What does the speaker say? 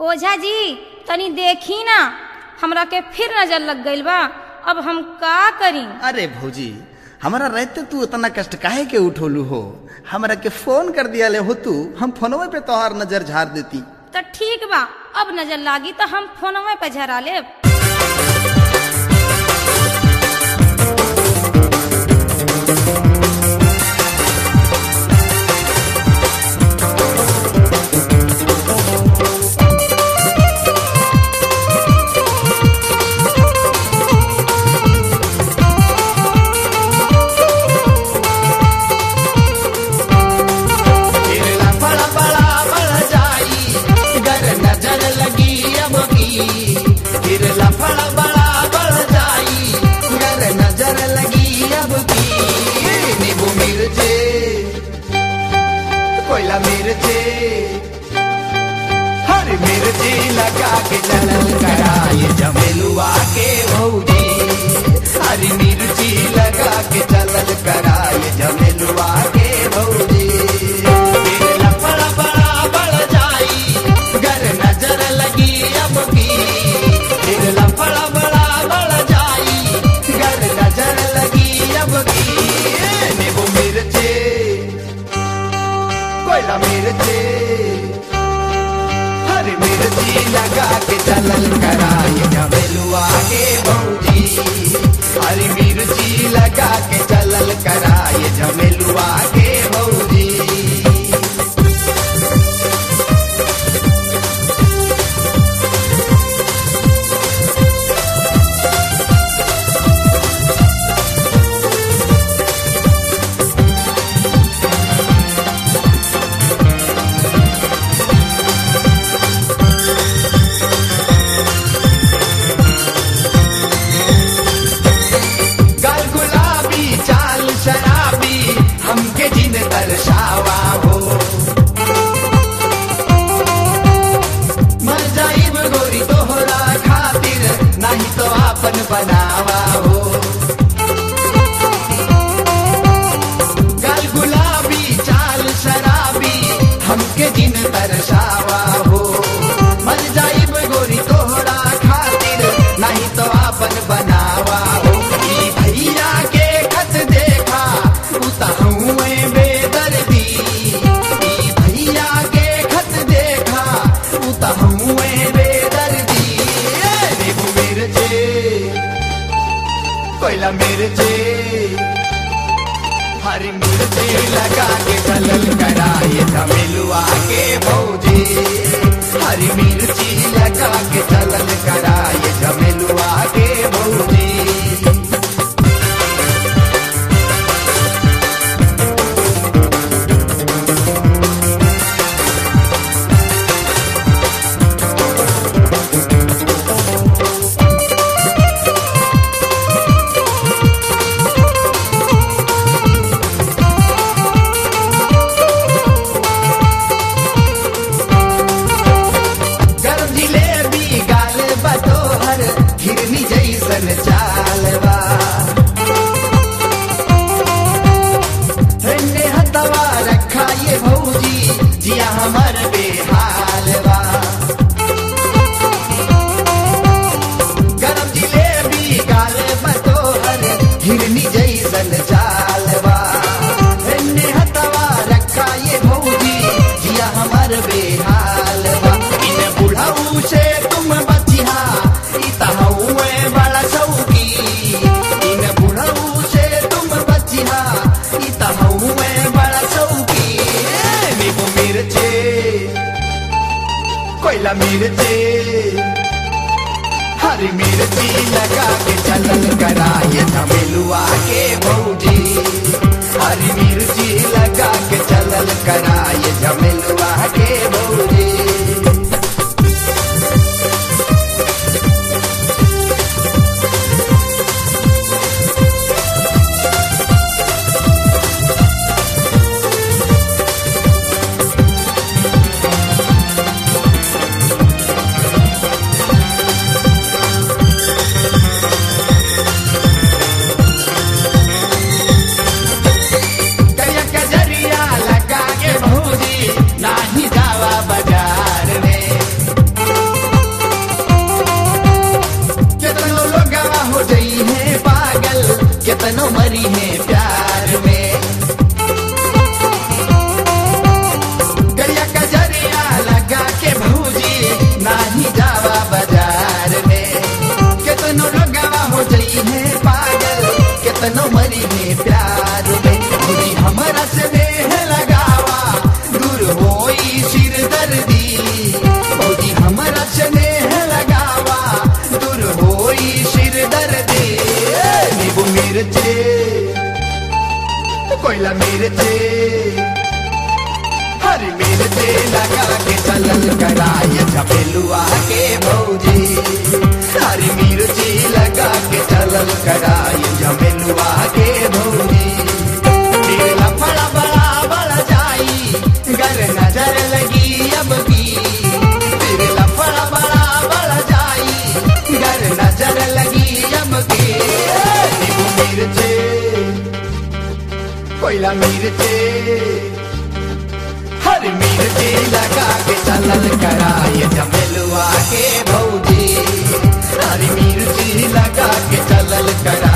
ओझा जी तनी देखी ना हमरा के फिर नजर लग गइल बा अब हम का करी अरे भौजी हमारा रहते तू इतना कष्ट काहे के उठोलू हो हमरा के फोन कर दिया ले हो तू हम फोनवे पे तोहार नजर झाड़ देती तो ठीक बा अब नजर लागी तो हम फोनवे पे झरा लेब गिरला बड़ा बड़ा बढ़ जाई गर नजर लगी अब की गिरला बड़ा बड़ा बढ़ जाई गर नजर लगी अब की नींबू मिर्चे कोयला मिर्चे हर मिर्ची लगा के चलल कराए जमेलुआ के भौजी हरी मिर्ची लगा के चलल कराए जमेलुआ के भौजी गिरला बड़ा बड़ा बढ़ जाई गर नजर लगी अब की गिरला बड़ा बड़ा बढ़ जाई गर नजर लगी अब की नींबू मिर्चे कोयला मिर्चे हरी मिर्ची लगा के चलल कराए जमेलुआ के भौजी हरी मिर्ची लगा के चलल कराए जमेलुआ के भौजी गाल गुलाबी चाल शराबी हमके जिन दर्शावा हो मर जाइब गोरी तोहरा खातिर नहीं तो आपन बनावा हो गाल गुलाबी चाल शराबी हमके जिन दर्शावा हो मर जाइब गोरी तोहरा खातिर नहीं तो आपन बनावा हो ई भैया के खत देखा उतहुए बेदर्दी ई भैया के खत देखा उतहुए बेदर्दी ए नींबू मिर्चे कोयला मिर्चे हरी मिर्ची लगा के चलल कराए जमेलुआ के भौजी हरी मिर्ची लगा के चलल कराए जमेलुआ के भौजी गरम जिलेबी गाल बतोहर हिरनी जैसन चालवा रन्ने हतवा रखा ये भौजी जिया हमर बेहालवा गरम जिलेबी गाल बतोहर हिरनी जैसन चालवा रन्ने हतवा रखा ये भौजी जिया हमर बेहालवा इन बुढ़ऊ से तुम बचिहा ई तहुए बड़ा चौकी इन बुढ़ऊ से तुम बचिहा ई तहुए बड़ा चौकी ए, नींबू मिर्चे कोयला मिर्चे हरी मिर्ची लगा के चलल कराए जमेलुआ के भौजी हरी मिर्ची लगा के चलल कराए जमेलुआ के भौजी करिया कजरिया लगा के भौजी नाही जावा बजा कितनो मरी है प्यार में गरिया कजरिया लगा के भौजी नाही जावा बाजार में कितनो लगवा हो जाई है पागल कितनो मरी है प्यार में भौजी हमारा से देह लगावा दूर होई सिर दर्दी भौजी हमारा से देह लगावा दूर होई सिर दर्दी नींबू मिर्चे कोयला मिर्चे हरी मिर्चे लगा के चलल कराय झपेलुआ के भौजी हरी मिर्ची लगा के चलल कराय झपेलुआ के भौजी फिर लफड़ा बड़ा बड़ा जाई घर नजर लगी अब की फिर लफड़ा बड़ा बड़ा जाई घर नजर लगी अब की नींबू मिर्चे कोयला मिर्चे हर मिर्ची लगा के चलल कराय जमेलुआ के भौजी हरी मिर्ची लगा के चलल करा